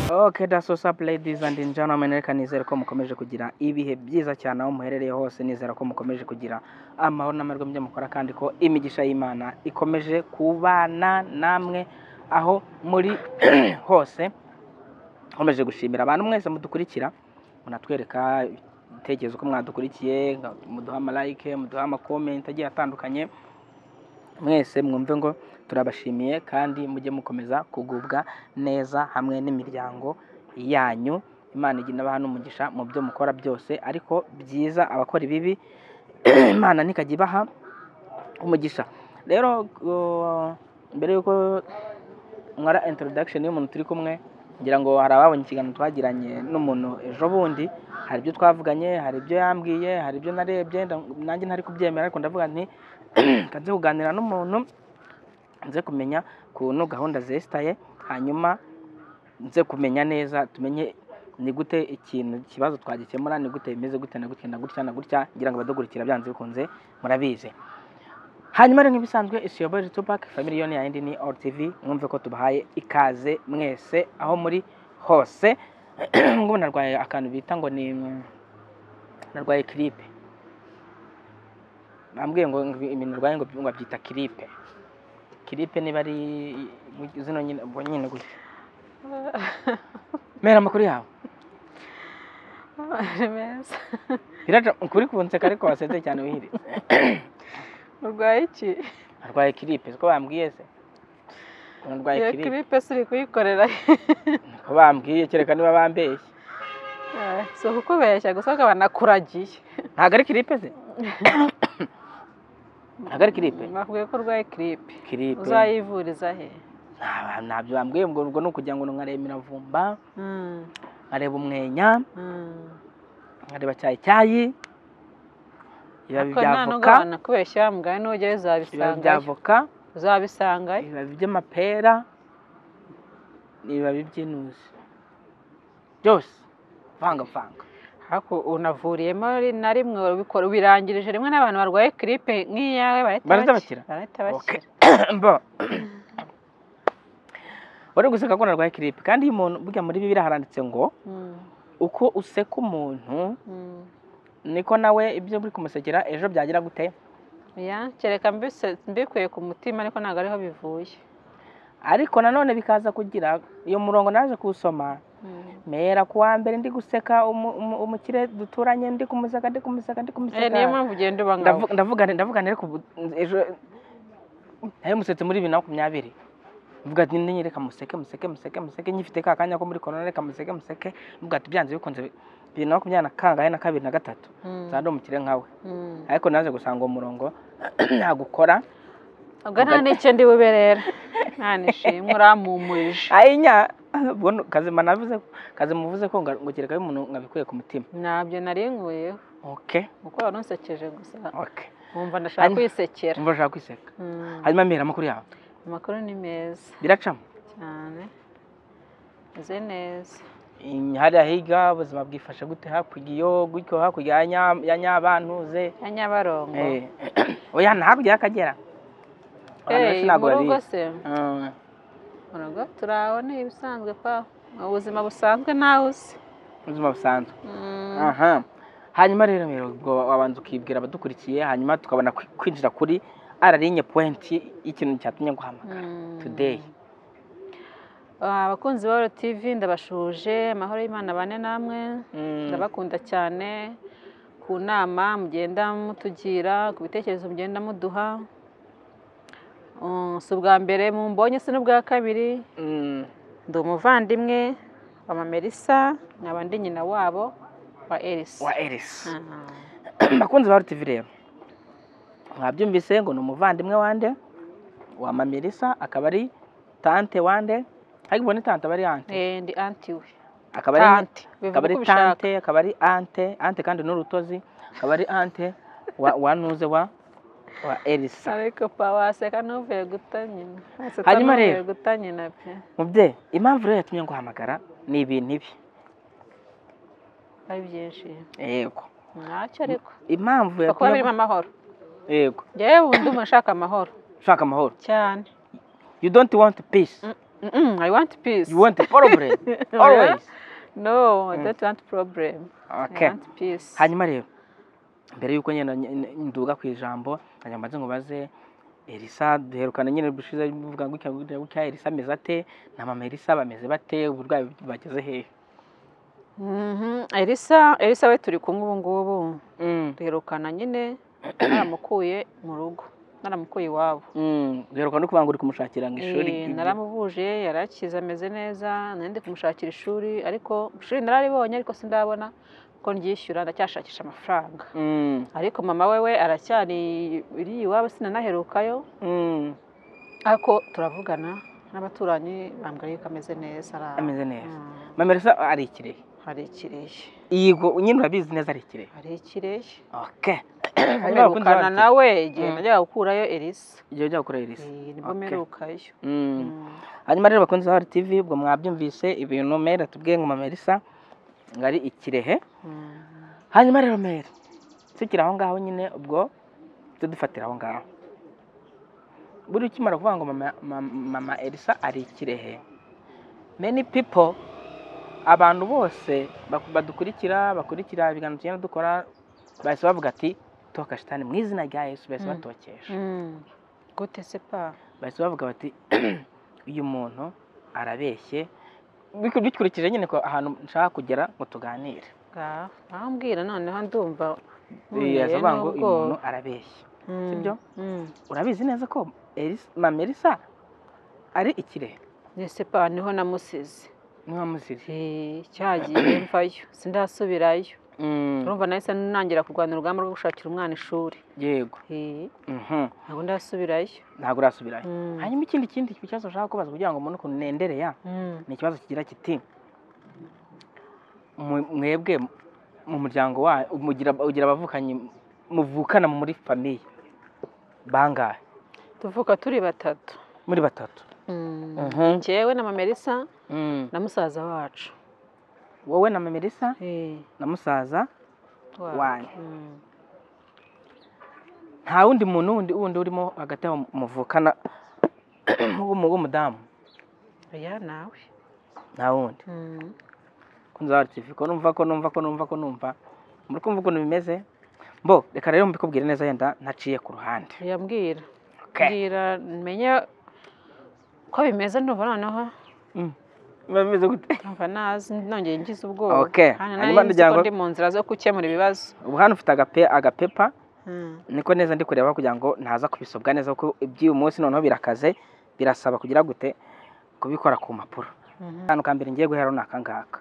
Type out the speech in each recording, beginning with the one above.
Okay, that's what's up ladies and gentlemen, reka nizere ko mukomeje kugira ibihe byiza cyane aho muherereye hose, nizera ko mukomeje kugira amahoro n'amahirwe mu byo mukora kandi ko imigisha y'Imana ikomeje kubana namwe aho muri hose. Nkomeje gushimira abantu mwese mudukurikira, munatwereka ibitekerezo ko mwadukurikiye, muduha amalike, muduha amakomenti agiye atandukanye, mwese mwumve ngo turabashimiye kandi mujye mukomeza kugubwa neza hamwe n'imiryango yanyu imana igenda abaha n'umugisha mu byo mukora byose ariko byiza abakora ibibi imana ntikajya ibaha umugisha rero uh, mbere y'uko nkora introduction y'umuntu turi kumwe ngira ngo hari ababonye ikiganiro twagiranye n'umuntu ejo bundi hari ibyo twavuganye hari ibyo yambwiye hari ibyo narebye nda- nanjye ntari kubyemera ariko ndavuga nti reka nze kuganira n'umuntu nze kumenya ukuntu gahunda zesitaye hanyuma nze kumenya neza tumenye ni gute ikintu ikibazo twagikemura ni gute bimeze gute na gutya na gutya na gutya ngira ngo abadukurikira byanze bikunze murabizi hanyuma rero nk'ibisanzwe isiyoboye tupac family yoni yayindi ni or tv mwumve ko tubahaye ikaze mwese aho muri hose ngo narwaye akantu bita ngo ni narwaye kiripe bambwiye ngo ibintu narwaye ngo ngo babyita kiripe kiripe niba ari zino nyine ubwo nyine gutya mera amakuru yawe Ari meza. biraca ukuri kunseka ariko wasetse cyane wihiritse Urwaye iki? narwaye kiripe siko bambwiye se narwaye Iyo kiripe kiripe se uri kuyikorera. ko bambwiye kereka niba bambeshye Eh, Si ukubeshya gusa bakaba banakuragiye. ntabwo ari kiripe se ntabwo ari kiripe Bakubwiye ko urwaye kiripe. kiripe Uzayivuriza he? nta- ntabyo bambwiye ngo ubwo ni ukugira ngo nkareba imiravumba Mm, nkareba umwenya mm. nkareba cyayicyayi ibibabi Ariko bya nta nubwo voka banakubeshya wa mugani nujyayo ibibabi bya uzabisangayo. voka Uzabisangayo. ibibabi by'amapera ibibabi by'intusi byose vangavanga Ariko unavuriyemo na rimwe urabikora ubirangirije rimwe n'abantu barwaye kiripe nk'iyawe Barahita barahita bakira. Barahita Okay. bakira. Bo. uri guseka ko narwaye kiripe kandi iyo umuntu burya muri bibiliya haranditse ngo Mm, uko useka umuntu mm. niko nawe ibyo uri kumusekera ejo byagira gute Ya, kereka mbise- mbikuye ku mutima ariko ntabwo ariho bivuye. ariko nanone bikaza kugira iyo murongo naje kuwusoma mera ku wa mbere ndi guseka umu- umu- umukire duturanye ndi kumuseka ndi kumuseka ndi Eh, niyo kumuseka mpamvu ugenda uba ngaho. Ndavu- ndavuga nti- ndavuga nti ariko ubu- ejo hari umusetse muri bibiri na makumyabiri mvuga ati nini reka museke museke museke museke nyifite ka kanya ko muri korona reka museke museke mvuga ati byanze bikunze bibiri na makumyabiri na kangahe na kabiri na gatatu Mm, nzaba ndi umukire nkawe mm. ariko naje gusanga uwo murongo nagukora Ubwo nta n'icyo ndi bube rero. Nta n'ishimwe urampumurije. ayinya ubwo ni- kazima navuze kazima uvuze ko nga- ngo kereka y'umuntu nkabikuye ku mutima Ntabyo nari nkuyeho. oke Kuko wari unsekeje gusa. oke Nkumva ndashaka Hanyuma- kwisekera. mva ushaka kwiseka Mm, hanyuma mbera amakuru yawe Amakuru ni meza biracamo cyane. Meze neza. Mm, hariya higa ubuzima bwifashe gute hakurya iyo gutyo hakurya ya Nya- ya nyabantuze Ya Nyabarongo. Eh, oya ni hakurya y'akagera Abantu benshi Eh, ntabwo mu babizi. rugo se? Mm, Mu rugo turaho ni ibisanzwe pa. Ubuzima busanzwe ntawe uzi. ubuzima busanzwe Mm. aha hanyuma rero rero ubwo wabanza ukibwira abadukurikiye hanyuma tukabona kwi- kwinjira kuri ararinye pointi y'ikintu cyatumye guhamagara today Ah, abakunzi ba Oro TV ndabashuje amahoro y'Imana bane namwe Mm, ndabakunda cyane ku nama mugenda mutugira ku bitekerezo mugenda muduha Um, si ubwa mbere mumbonye si n'ubwa kabiri mm, ndi umuvandimwe wa mama Elisa nkaba ndi nyina wabo wa Elisa wa eris Ah, bakunzi ba RTV rero mwabyumvise ngo ni umuvandimwe wande wa mama Elisa akaba ari tante wande ariko ubwo ni tante aba ari ante eh, ndi anti we akaba ari tanti akaba bivuga ari uko ubishaka tante akaba ari ante ante kandi ni urutozi akaba ari ante wa wa nuze wa wa Elisa ariko pa waseka n'uvuye guta nyina wasetsa Hanyuma n'uvuye rero. guta nyina pe mubyeyi impamvu rero yatumye nguhamagara ni ibintu ibi ari byinshi yego ntacyo ariko impamvu kuba yatumye birimo amahoro ngu- yego njyewe ubu ndumva nshaka amahoro ushaka amahoro cyane you don't want peace Mm, I want peace. You want the problem always. No, I don't want problem. I Okay. want peace. hanyuma rero mbere y'uko nyine nduga ku ijambo nkajya mbanze ngo baze elisa duherukana nyine dushize bivuga gutya gutya gutya elisa ameze ate na mama elisa bameze bate uburwayi bageze hehe Mhm, Elisa, Elisa we turi kumwe ubu ngubu. Duherukana nyine naramukuye mu rugo. Naramukuye iwabo. Mm, duheruka no kubanza uri kumushakira ngo ishuri Eh, naramubuje yarakize ameze neza nari ndi kumushakira ishuri ariko ishuri nararibonye ariko sindabona ko ryishyura ndacyashakisha amafaranga Mm, ariko mama wewe aracyari iri iwabo sinanaherukayo mm, ariko turavugana n'abaturanyi bambwira yuko ameze neza ara- ameze neza Mm, mama elisa ari ikirehe hari ikireshye yego nyine urabizi neza ari ikirehe hari ikireshye okay hanyuma bakunzi bacu, mperukana nawe igihe Mm. najyaga gukurayo elisa igihe ujya gukora elisa Eh, nibwo Okay. mperukayo Mm. Mm. hanyuma rero bakunze hari tv ubwo mwabyumvise ibintu mere tubwiye ngo mama elisa ngo ari ikirehe Mm. hanyuma rero mere tukiri aho ngaho nyine ubwo tujye dufatira aho ngaho buri ukimara kuvuga ngo mama, mama, mama elisa ari ikirehe many people abantu bose baku- badukurikira bakurikira ibiganiro tugenda dukora bahise bavuga ati toka shitani mu izina rya yesu bahise Mm. batokesha Mm. gute se pa bahise bavuga bati uyu muntu arabeshye Biku- bikurikije nyine ko ahantu nshaka kugera ngo tuganire ngaho arambwira noneho ndumva yaza avuga ngo uyu muntu arabeshya sibyo? urabizi neza ko Elisa- mama elisa ari ikirehe nese pa niho namusize niba muzizi Eh, cyagiye mvayo sindasubirayo Mm, urumva nahise nangira kurwana urugamba rwo gushakira umwana ishuri yego Eh, Mhm, ntabwo ndasubirayo ntabwo urasubirayo Mm. hanyuma ikindi kindi kibazo ushaka kubaza kugira ngo mbone ukuntu nendere ya Mm. ni ikibazo kigira kiti "Mwe- mwebwe mu muryango wa mugira ugira abavukanyi muvukana muri famiye bangahe tuvuka turi batatu muri batatu Mm. Mhm. njyewe na mama elisa Mm, na musaza wacu wowe na mama elisa Eh, na musaza wacu. Wanyu. Mm. nta wundi muntu wundi wundi urimo hagati aho muvukana w'umudamu oya nawe nta wundi Mm. kunzabara TV ko numva ko numva ko numva ko numva muri kumva ukuntu bimeze mbo reka rero mbikubwire neza yenda ntaciye ku ruhande oya mbwira mbwira menye ko bimeze ndumva noneho biba bimeze gute Ndumva nazi nongeye ngize ubwoba Okay. Kandi Hanyuma nari nzi ndagira ko ngo- ndi mu nzira zo gukemura ibibazo ubu hano ufite agape agapepa Mm. niko neza ndi kureba kugira ngo ntaza kubisobwa neza kuko iby'uyu munsi noneho birakaze birasaba kugira gute kubikora ku mpapuro Mhm. akantu ka mbere ngiye guhera ni aka ngaka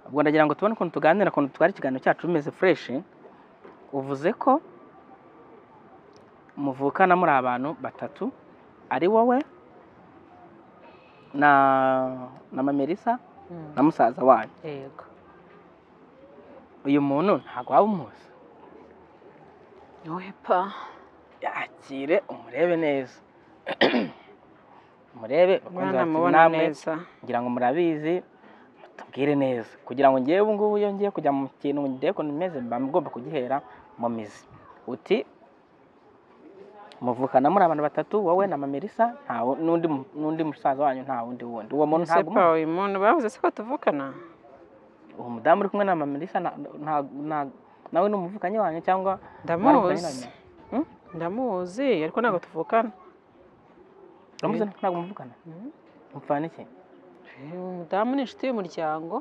ubwo ndagira ngo tubone ukuntu tuganira ukuntu twari ikiganiro cyacu bimeze fureshi uvuze ko muvukana muri abantu batatu ari wowe na na mama Elisa Mm. na musaza wanyu yego uyu muntu ntabwo waba umuzi wowe pa yakire umurebe neza umurebe bakunze bati mwana namwe neza ngira ngo murabizi mutubwire neza kugira ngo ngewe ubu ngubu iyo ngiye kujya mu kintu ngiye ukuntu bimeze mba mugomba kugihera mu mizi uti muvukana muri abantu batatu wowe na mama Elisa nta wu- n'undi mu- n'undi musaza wanyu nta wundi wundi uwo muntu Ese ntabwo pa umuzi. uyu muntu bavuze se ko tuvukana uwo mudamu uri kumwe na mama Elisa na- nta- nta- nawe ni umuvukanyi wanyu cyangwa ndamuzi ndamuzi ariko ntabwo tuvukana uramuze ntabwo muvukana Mm. mupfana iki Eh, umudamu ni inshuti y'umuryango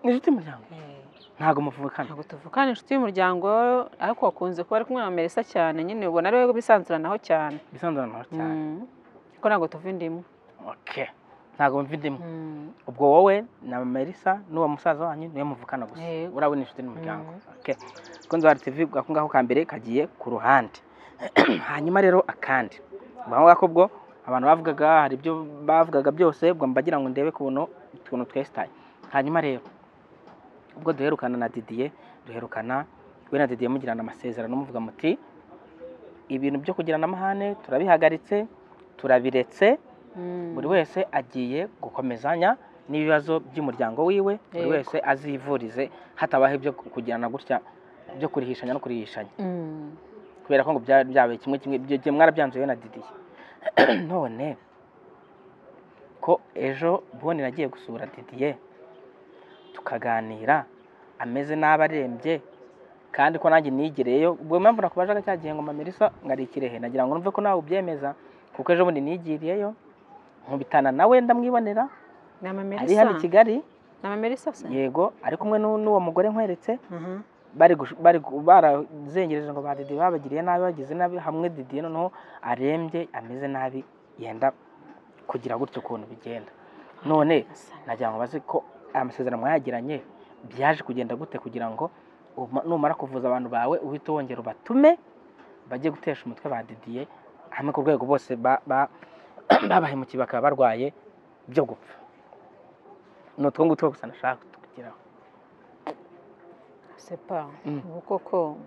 ni inshuti y'umuryango Eh, ntabwo muvukana ntabwo tuvukana inshuti y'umuryango ariko wakunze kuba ari kumwe na merisa cyane nyine ubona ari we bisanzuranaho cyane bisanzuranaho cyane Mm. ariko ntabwo tuva indimu okay ntabwo mvindimo Mm. ubwo wowe na Melissa n'uwo musaza wanyu niwe muvukana gusa Yego. urawe n'inshuti n'umuryango okay kunze wa TV ako ngaho ka mbere kagiye ku ruhande hanyuma rero akandi ubwo ngako bwo abantu bavugaga hari ibyo bavugaga byose ubwo mbagira ngo ndebe kubona utuntu twesitaye hanyuma rero ubwo duherukana na Didier duherukana we na Didier mugirana amasezerano muvuga muti ibintu byo kugirana amahane turabihagaritse turabiretse Mm. buri wese agiye gukomezanya n'ibibazo by'umuryango wiwe buri Yego. wese azivurize hatabaho ibyo kugirana gutya byo kurihishanya no kurihishanya Mm. kubera ko ngo bya- byabaye kimwe kimwe ibyo gihe mwarabyanzuye na didiye none ko ejo bundi nagiye gusura didiye tukaganira ameze nabi arembye kandi ko nanjye nigireyo ubwo mpamvu nakubajaga cya gihe ngo mamirisa ngarikire he nagira ngo numve ko nawe ubyemeza kuko ejo bundi nigiriyeyo nkubitana nawe ndamwibonera ni ari hano i amamerisa kigali ni amamerisa se yego ari kumwe n'u- n'uwo mugore nkweretse Mhm. bari gush- bari gu- barazengereje ngo ba didi babagiriye nabi bagize nabi hamwe didi noneho arembye ameze nabi yenda kugira gutyo ukuntu bigenda none nagira ngo bazi ko aya masezerano mwayagiranye byaje kugenda gute kugira ngo uma- numara kuvuza abantu bawe uhite wongera ubatume bajye gutesha umutwe ba didiye hamwe ku rwego bose ba- ba- babahemukiye bakaba barwaye byo gupfa ni utwo ngutwo gusa nashaka kugeraho sepa Mm. ubu koko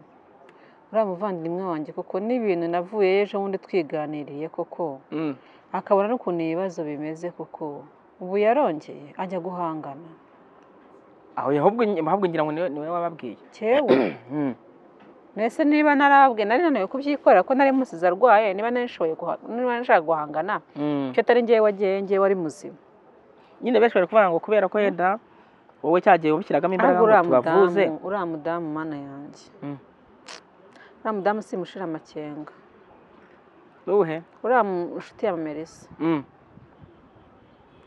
uriya muvandimwe wanjye koko n'ibintu navuye ejo bundi twiganiriye koko Mm. akabona n'ukuntu ibibazo bimeze koko ubu yarongeye ajya guhangana aho ahubwo ahubwo ngira ngo niwe niwe wababwiye cyewe Mm. mbese niba narabwe nari naniwe kubyikorera ko nari musize arwaye niba narishoboye guha- niba nashaka guhangana Mm. icyo atari ngewe wagiye ngewe wari muzima nyine benshi bari kuvuga ngo kubera ko yenda wowe cyagiye ubishyiragamo imbaraga ahubwo ngo uriya tubavuze mudamu uriya mudamu mana yanjye Mm. uriya mudamu simushira amakenga uwuhe uriya mu- inshuti ya mamerisa Mm.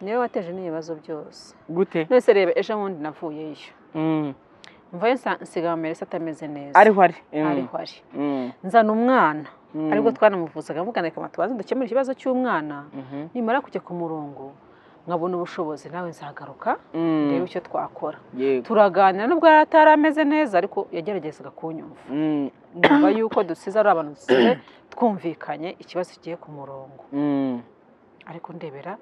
niwe wateje n'ibibazo byose gute nese reba ejo bundi navuyeyo Mm. mvayo nsa- nsiga mamerisa atameze neza ariho ari Mm. ariho ari Mm. nzana umwana Mm. aribwo twanamuvuzaga mugana reka tubanze dukemure ikibazo cy'umwana Mhm. nimara kujya ku murongo nkabona ubushobozi nawe nzagaruka Mm. reba icyo twakora yego turaganira nubwo yari atari ameze neza ariko yageragezaga kunyumva Mm. nyuma y'uko dusize ari abantu dusize twumvikanye ikibazo kigiye ku murongo Mm. ariko ndebera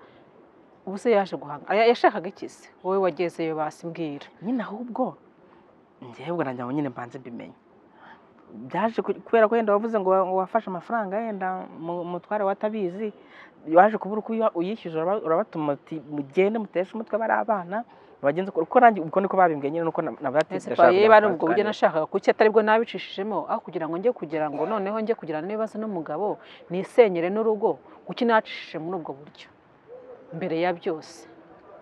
ubu se yaje guhanga aya- yashakaga iki se wowe wagezeyo basimbwira nyine ahubwo njyewe nanjye ngo nyine mbanze mbimenye byaje ku- kubera ko yenda wavuze ngo wa- ngo wafashe amafaranga yenda mu- umutware watabizi waje kubura uko uya- uyishyuza uraba- urabatuma uti mugende muteshe umutwe bari abana bagenze uko uko nanjye ubwo niko babimbwiye nyine nuko ese nabatisha niba ari ubwo buryo nashakaga kuki ataribwo nabicishijemo aho kugira ngo njye kugira ngo noneho njye kugirana n'ibibazo n'umugabo nisenyere n'urugo kuki nacishije muri ubwo buryo mbere ya byose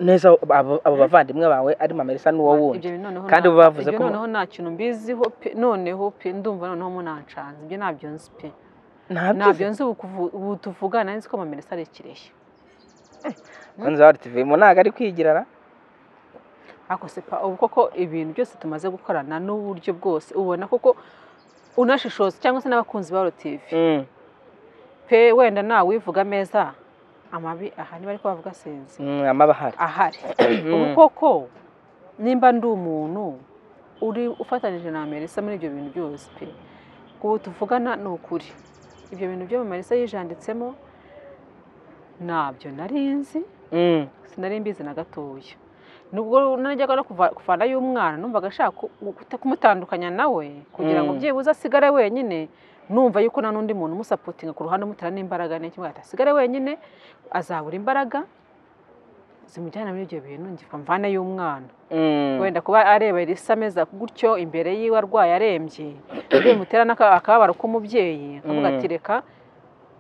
neza abo abo bavandimwe bawe ari mamerisa n'uwo ibyo wundi bintu noneho Kandi nta- ubu bavuze ibyo ko- noneho nta kintu mbiziho pe noneho pe ndumva noneho munancanze ibyo ntabyo nzi pe ntabyo ntabyo nzi ubu kuvu- ubu tuvugana nzi ko mamerisa ari ikireshya nzi bari tv mu ntago ari kwigirara ariko se pa ubu koko ibintu byose tumaze gukorana n'uburyo bwose ubona koko unashishoza cyangwa se n'abakunzi ba rotivi Mm, pe wenda nawe wivuga ameza amabi aha niba ariko bavuga sinzi mm, amabahari ahari Mm. ubu koko nimba ndi umuntu uri ufatanije na Marisa muri ibyo bintu byose pe ku ubu tuvugana ni ukuri ibyo bintu byo Marisa yijanditsemo ntabyo nari nzi Mm, sinari mbizi na gatoya nubwo najyaga no kuva- kuvana y'umwana numvaga ashaka ku- ku- kumutandukanya nawe kugira ngo Mm. byibuze asigare wenyine numva yuko nta n'undi muntu umusapotinga ku ruhande umutera n'imbaraga n'iki ngo asigare wenyine azabura imbaraga zimujyana muri ibyo bintu njye mvana y'umwana mm. wenda kuba areba risa ameza gutyo imbere yiwe arwaye arembye bimutera n'aka- akababaro k'umubyeyi akavuga Mm. ati reka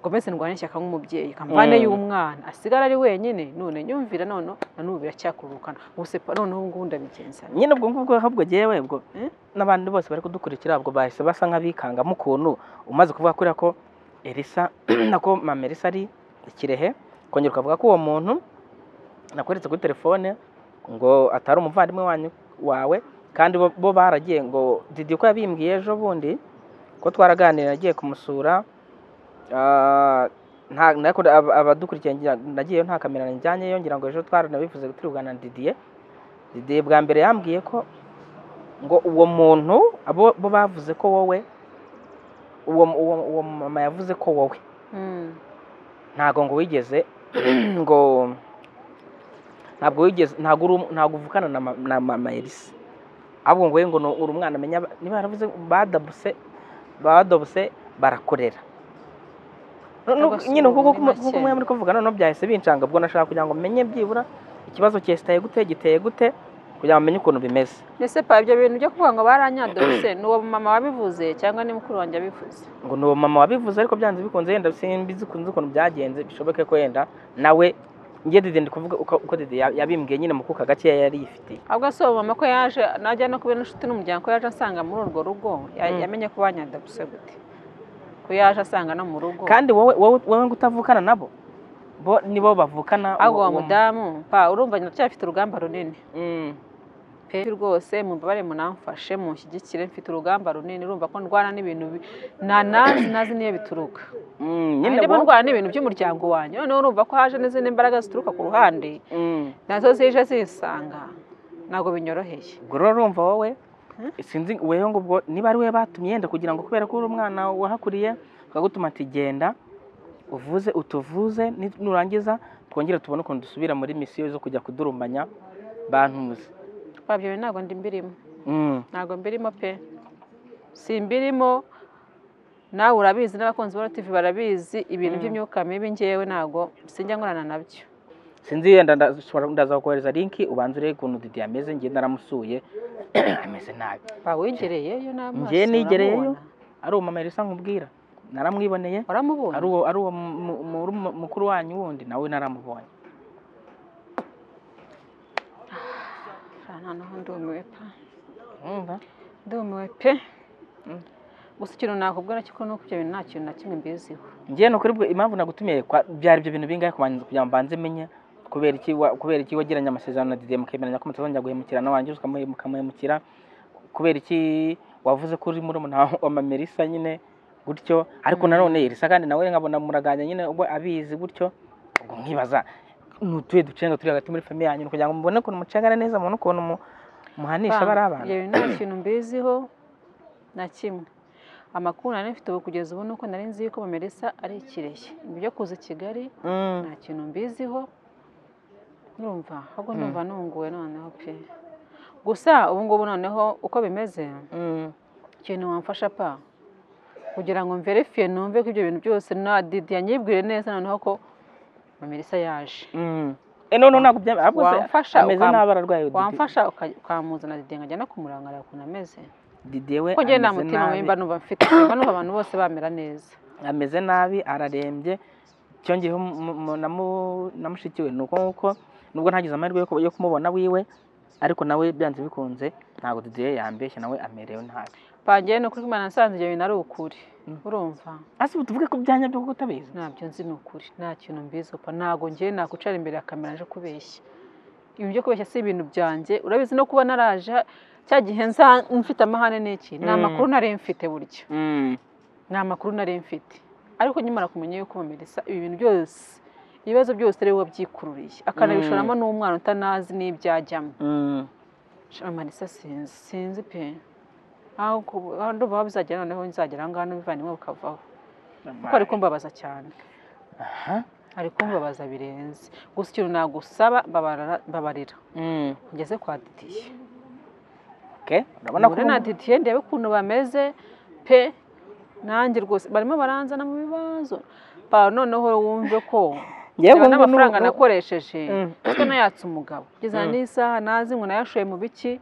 ngomeze ndwane ishyaka nk'umubyeyi kamvane Mm. y'umwana asigara ari wenyine none nyumvira none na n'ubu biracyakururukana ubu se pa- noneho ubu ngubu ndabigenza nte? nyine ubwo ngubwo ahubwo jyewe ubwo Eh? n'abandi bose bari kudukurikira ubwo bahise basa nk'abikangamo ukuntu umaze kuvuga kuriya ko elisa nako mama elisa ari ikirehe kongera ukavuga ko uwo muntu nakweretse kuri telefone ngo atari umuvandimwe wanyu wawe kandi bo, bo baragiye ngo didi ko yabimbwiye ejo bundi ko twaraganira agiye kumusura ah, nta- nariko ab- abadukurikiye ngira- nagiyeyo nta kamera njyanyeyo ngira ngo ejo twaranabivuze turi kuganira na didiye didiye bwa mbere yambwiye ko ngo uwo muntu abo bo bavuze ko wowe uwo uwo uwo mama yavuze ko wowe ntago ngo wigeze ngo ntabwo wigeze ntabwo uri um- ntabwo uvukana na ma- na mama Elisa ahubwo ngo we ngo ni- uri umwana amenya ba- niba yaravuze badabuse badabuse barakorera No- no- Agasuzuguro nyine kuko ni make. kumwe muri kuvuga noneho byahise bincanga ubwo nashaka kugira ngo menye byibura ikibazo cyesitaye gute giteye gute kugira ngo umenye ukuntu bimeze ndetse pa ibyo bintu byo kuvuga ngo baranyadose ni uwo mama wabivuze cyangwa ni mukuru wanjye wabivuze ngo ni uwo mama wabivuze ariko byanze bikunze yenda simbi zikunze ukuntu byagenze bishoboke ko yenda nawe njye dede ndi kuvuga uko uko dede ya- yabimbwiye nyine mu kuka gakeya yari yifitiye ahubwo si uwo mama ko yaje najya no kubera n'inshuti n'umuryango ko yaje asanga muri urwo rugo ya- Mm. yamenye ko banyadose gute ko yaje asanga no mu rugo kandi wowe wowe wowe ngo utavukana nabo bo nibo bavukana ahubwo uwo uwo- mudamu pa urumva ndacyafite urugamba runini Mm. pe rwose mubabare munamfashe munshyigikire mfite urugamba runini urumva ko ndwana n'ibintu bi- na nazi nazi niyo bituruka Mm, nyine nyine bo ndwana n'ibintu by'umuryango wanjye noneho urumva ko haje n'izindi mbaraga zituruka ku ruhande Mm. nazo zije zisanga ntabwo binyoroheye ubwo rero urumva wowe Hmm? sinzi wewe ngo ubwo niba ari we batumye yenda kugira ngo kubera ko uri umwana wahakuriye bakagutuma ati genda uvuze utuvuze ni- nurangiza twongere tubone ukuntu dusubira muri misiyo zo kujya kudurumanya bantuzi twabyo bintu ntabwo ndi mbirimo Mm. ntabwo mbirimo pe si mbirimo nawe urabizi n'abakunzi ba TV barabizi ibintu Mm. by'imyuka mibi ngewe ntabwo sinjya nkorana nabyo sinzi yenda nda- ushobora- ndaza kukohereza linki ubanza urebe ukuntu didi ameze njye naramusuye ameze nabi bawigereyeyo n'amaso Njye nigereyeyo. uramubona. ari umumero isa nkubwira naramwiboneye uramubona ari uwo ari uwo mu- mu- mu- mu- mukuru wanyu wundi nawe naramubonye Aha, noneho ndumiwe pa Urumva? ndumiwe pe Mm. gusa ikintu nakubwira cyo ko nuko ibyo bintu nta kintu na kimwe mbiziho njye ni ukuri bwo impamvu nagutumiye kwa- byari ibyo bintu bingahe kubanza kugira ngo mbanze menye kubera iki wa- kubera iki wagiranye amasezerano na didi mukemeranya ko mutazongera guhemukira nawe wangiza ukamuhemukira kubera iki wavuze ko uri muri umuntu wa mamerisa nyine gutyo ariko Mm. nanone irisa kandi nawe nkabona muraganya nyine ubwo abizi gutyo ubwo nkibaza ni utuye ducenga turi hagati muri famiye yanyu kugira ngo mubone ukuntu mucengana neza mubone ukuntu mu- muhanisha Bang, bari abantu ibyo bintu nta kintu mbiziho na kimwe amakuru nari mfite ubu kugeza ubu nuko nari nzi yuko Melissa ari ikireye Ibi byo kuza i Kigali Mm. nta kintu mbiziho urumva ahubwo Mm. ndumva nunguwe noneho pe gusa ubu ngubu noneho uko bimeze Mm. ikintu wamfasha pa kugira ngo mverifiye numve ko ibyo bintu byose na didi yanyibwire neza noneho ko Melissa yaje Mm. Eh, no, no, ntabwo byaba- ahubwo se Wamfasha ameze ukam- nabi ararwaye Didi. wamfasha uka- ukamuzana didi ngo ajye no kumurangarira ukuntu ameze Didi we kuko njyewe nta ameze mutima nabi. wimba numva mfite mba numva abantu bose bamera neza ameze nabi ararembye cyongeyeho mu- mu- na mu- na mushiki we ni uko nguko nubwo ntagize amahirwe yo ku- yo kumubona wiwe ariko nawe byanze bikunze ntabwo didiye yambeshya nawe amerewe nabi bangiye ni ukuri imana nasanze ibyo bintu ari ukuri Mm. urumva hasi ubu tuvuge ku byanya byo kutabizi ntabyo nzi ni ukuri nta kintu mbizi upa ntabwo ngewe nakwicara imbere ya kamera nje kubeshya ibintu byo kubeshya si ibintu byanjye urabizi no kuba naraje cya gihe nza mfite amahane n'iki ni Mm. amakuru nari mfite burya ni amakuru nari mfite ariko nyamara kumenya yuko bameresa ibi bintu byose ibibazo byose ari we wabyikururiye akanabishoramo n'umwana utanazi n'ibyajyamo Mm. Amarisa sinzi sinzi pe aho ku- aho ndumva aho bizagera noneho nzagera aho ngaho n'ubuvandimwe bukavaho kuko ari kumbabaza cyane Aha. ari kumbabaza birenze gusa ikintu nagusaba babarara- babarira Mm. ngeze kwa didiye Okay. urabona ko hure na didiye ndebe ukuntu bameze pe nanjye rwose barimo baranzana mu bibazo pa noneho wumve ko Njyewe bitewe ngubu n'amafaranga n'ubu- nakoresheje Mm. kuko nayatse umugabo kugeza Mm. n'isaha nazi ngo nayashoye mu biki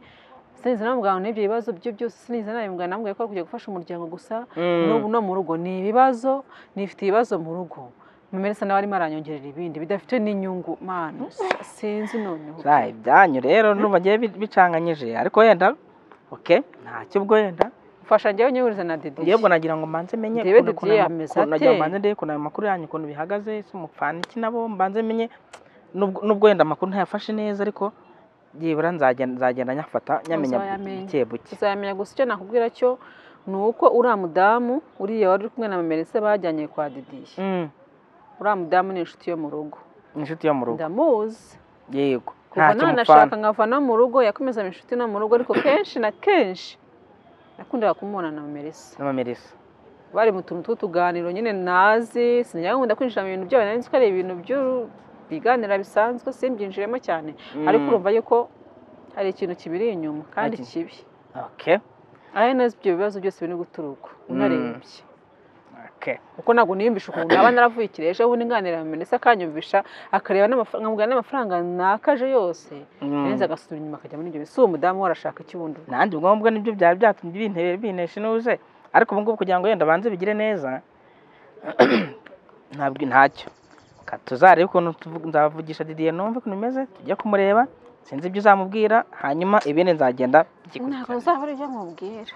sinzi namubwira ngo n'ibyo bibazo bye byose sinzi namubwira namubwira ko ari kujya gufasha umuryango gusa Mm. n'ubu no mu rugo ni ibibazo nifite ibibazo mu rugo mumeresa nawe arimo aranyongerera ibindi bidafite n'inyungu manu sinzi noneho Za, ibyanyu rero n'ubu bagiye bi- bicanganyije ariko wenda okay ntacyo ubwo wenda mfasha njyewe nyihuriza na dede Yego nagira ngo mbanze menye Ndebe ukuntu- ukuntu- Didier ameze ukuntu- nagira ate? ngo mbanze ndebe ukuntu ayo makuru yanyu ukuntu bihagaze se mupfana iki nabo mbanze menye nubwo nubwo wenda amakuru ntayafashe neza ariko byibura nzagenda nzagenda nyafata nyamenya Uzayamenya. buke buke tuzamenya gusa icyo nakubwira cyo ni uko uriya mudamu uriya wari uri kumwe na mumeresa bajyanye kwa didiye Mm, uriya mudamu ni inshuti yo mu rugo inshuti yo mu rugo ndamuzi yego kuva ntacyo mupfana nanashaka nkava no mu rugo yakomeza inshuti no mu rugo ariko kenshi na kenshi nakundaga kumubona na Melissa n'amamerisa bari mu tuntu tw'utuganiro nyine nazi sinagakunda kwinjira mu bintu byabo nari nzi ko ari ibintu by'u- biganira bisanzwe simbyinjiremo cyane ariko urumva yuko hari ikintu kibiri inyuma kandi Ati- kibi okay aho nazi ibyo bibazo byose biri guturuka unarebye oke kuko ntabwo niyumvisha ukuntu naba naravuye ikireje ubundi nganira na minisita akanyumvisha akareba n'amafaranga nkamubwira n'amafaranga nakaje yose neza agasubira inyuma akajya muri ibyo bintu si uwo mudamu warashaka iki bundi nanjye ubwo ngubwo nibyo byari byatumye bintebera binesha inuze ariko ubu ngubu kugira ngo yenda banze bigire neza ntabwo ntacyo Ka tuzarebe ukuntu tuvu- nzavugisha didiye numve ukuntu bimeze tujye kumureba sinzi ibyo uzamubwira hanyuma ibindi nzagenda ntabwo bigikurikirana uzaba ari ibyo amubwira